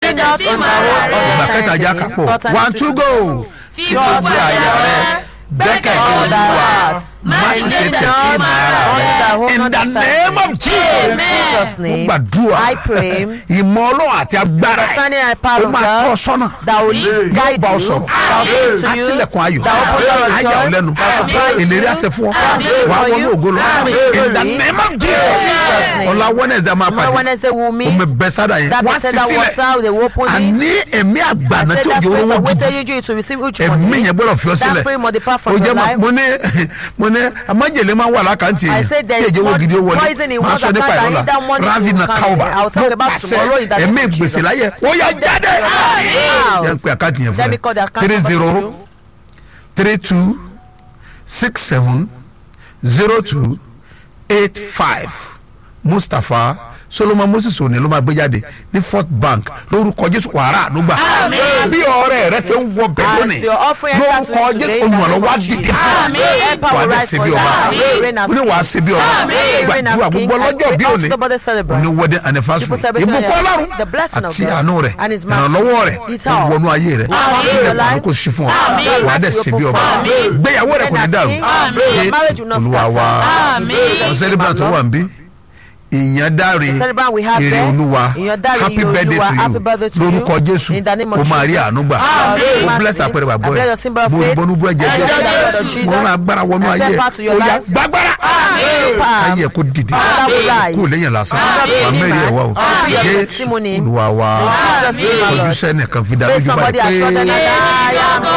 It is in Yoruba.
Lean not on thy own ìgbà kẹta já kápọ̀ understanding. one two go fi fi gbogbo gbogbo àyà rẹ gbẹ́kẹ̀lé all thy olúwa heart. má Má ṣe ṣe tẹ̀sí tẹ̀sí ìmọ̀ ara All rẹ thy own in the understanding. name of Jesus In Jesus' mo name, gbàdúrà I pray. ìmọ̀ ọlọ́run àti agbára Understanding and ẹ̀ power ó of máa tọ́ ọ God sọ́nà that will yóò guide bá ọ you, sọ̀rọ̀ that will speak á to you, sílẹ̀kùn ayọ̀ that will open door of á yà ọ́ joy, lẹ́nu that will surprise ìlérí you, àṣẹ fún ọ that will wà á for wọnú you, ògo lọ that will in the glory. name of Jesus' Jesus name. ọ̀la Wednesday máa Tomorrow pàdé Wednesday we'll meet. omi bẹ́sádà yẹn That wá sí Bethesda sílẹ̀ water, they will open it. àní ẹ̀mí I àgbàna said tí that òjò spirit orówó of waiting gidi you to receive which ẹ̀mí money. yẹn gbọ́dọ̀ fi ọ That sílẹ̀ spirit will depart o from jẹ́ your ma life. mo ní mo ní amájèlé máa ń wà lákàntì I yẹn said there tí is èjì owó more gidi ó wọlé poison in máa one sọ nípa account ìrọ̀lá and that money ravi will na come kauba in. I will talk mo about tomorrow in the pàṣẹ name ẹ̀mí of gbèsè Jesus. láyé ó yà jáde Out. yẹn ń pe àkáǹtì yẹn Let me fún call the ẹ account three number zero to you. three two six seven zero two eight five mustapha solomon moses òní ló máa gbé jáde ní fort bank lórúkọ jésù wàrà ànúgbà bí ọ̀rẹ́ rẹ ṣe ń wọ bẹ́ẹ̀ As lónìí your offering enters lórúkọ today, jésù in the name olùrànlọ́wọ́ á of dìde Jesus. fún Help ọ our wà á dẹ̀ rise ṣe for bí you. ọba Reign as ó ní wà á king. ṣe bí ọba Reign as gbàdúrà king. gbogbo I ọlọ́jọ́ pray bí all òní somebody celebrate. òní wedding anniversary People celebrate ìbùkún your- ọlọ́run the blessing of àti God àánú rẹ̀ and his mercy. ìrànlọ́wọ́ rẹ̀ His ó help. wọnú ayé rẹ̀ Amen. ilẹ̀ kò kò sí fún ọ Amen. wà á dẹ̀ ṣe bí ọba Amen. gbéyàwó rẹ̀ kò ní dàrú Amen. Your marriage will not olúwa wa scatter. ọ̀sẹ̀ nígbà tó wà ń bí ìyẹn dáre celebrant we have èrè there. olúwa Ìyẹn dáre happy ire birthday Olúwa, to happy birthday you to you. lórúkọ jésù In the name of o máa rí Jesus. àánú gbà Amen. o bless àpẹẹrẹ bàbá I bless your ẹ symbol of mo faith. bọnú bú ẹ̀jẹ̀ I bless the blood of jẹ́ Jesus. mo rán agbára wọnú I ayé step out to your ó yá life. gbàgbára Amen. ayé kò dìde Father, we rise. kò lẹ́yìn lásán Amen. wà mẹ́rin ẹ̀ wá o Amen. jésù Testimony. olúwa wa In Jesus' name, my Lord. ojúṣe nìkan fi dá Say lójú somebody báyìí has pé shouted, "I am